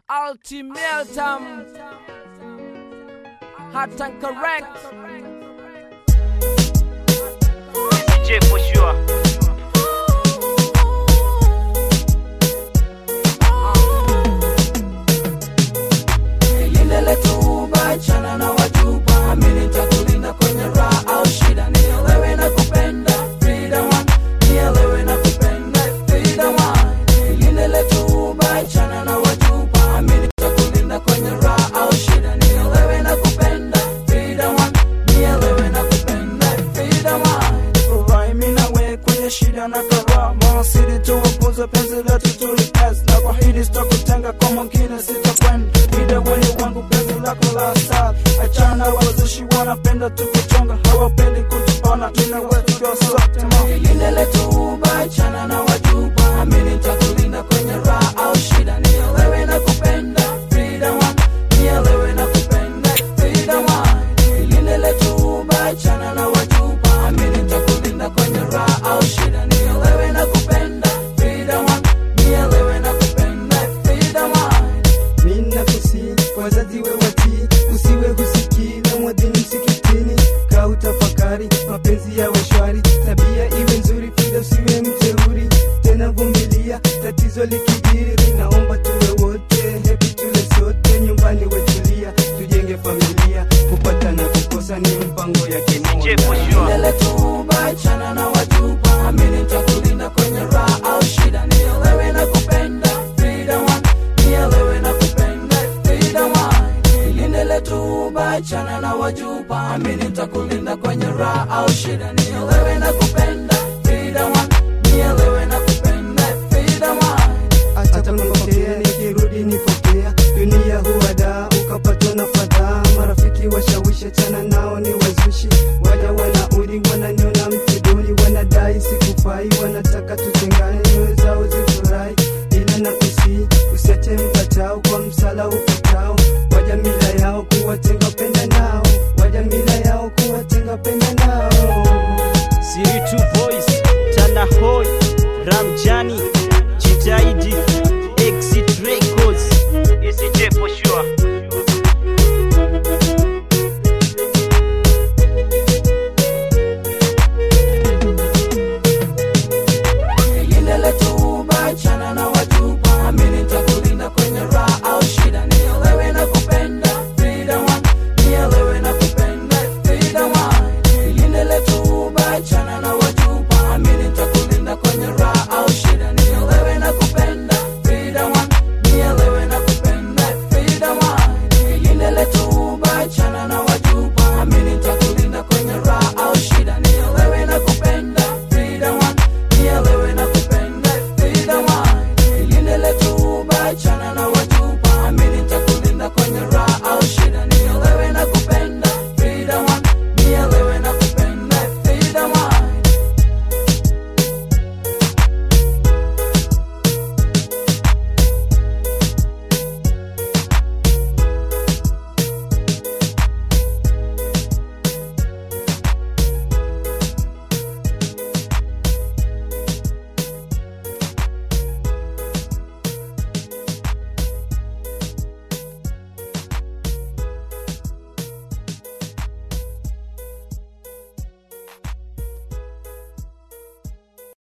ultimatum hot and correct DJ for sure. lile letu bachana na wajuba amini nitakulinda kwenye raha au shida nielewe na kupenda freedom one nielewe na kupenda freedom one lile letu bachana na wajuba amini nitakulinda kwenye raha au shida nielewe na kupenda freedom one nielewe na kupenda freedom one furahi mimi nawe kwenye shida na karaha mawasili tuwapuze penzi letu tulipes na kwa hili sitakutenga kwa mwingine sitakwenda Vida wenye wangu penzi lako la asali achana wazushi wanapenda tukuchonga hawapendi kutupona ina wetu ndio sote ma lile letu bachana na wajuba amini nitakulinda kwenye raha au shida nielewe na kupenda freedom one nielewe na kupenda freedom one lile letu bachana na wajuba amini nitakulinda kwenye raha au shida nielewe na kupenda freedom one nielewe na kupenda freedom one mina kusi wazazi we watii usiwe husikii na mwadhini msikitini ka utafakari mapenzi ya washwari tabia iwe nzuri pida usiwe mteuri tena vumilia tatizo likidiri naomba tuwe wote hepi tule sote nyumbani wetulia tujenge familia kupata na kukosa ni mpango ya DJ for kimoja sure. Lele tu bachana na wajuba amini nitakulinda kwenye raha au shida nielewe na kupenda freedom one nielewe na kupenda freedom one ilindele tu bachana na wajuba amini nitakulinda kwenye raha au shida nielewe na kupenda freedom one nielewe na kupenda freedom one hata kunipokea nikirudi nipokea dunia huwadaa ukapatwa na fadhaa marafiki washawishi chana nao ni wazushi waja wanaudi wananiona mtiduni wanadai sikufai wanataka tutengane nyoyo zao zifurahi ila na kusi usiache mpatao kwa msala ufa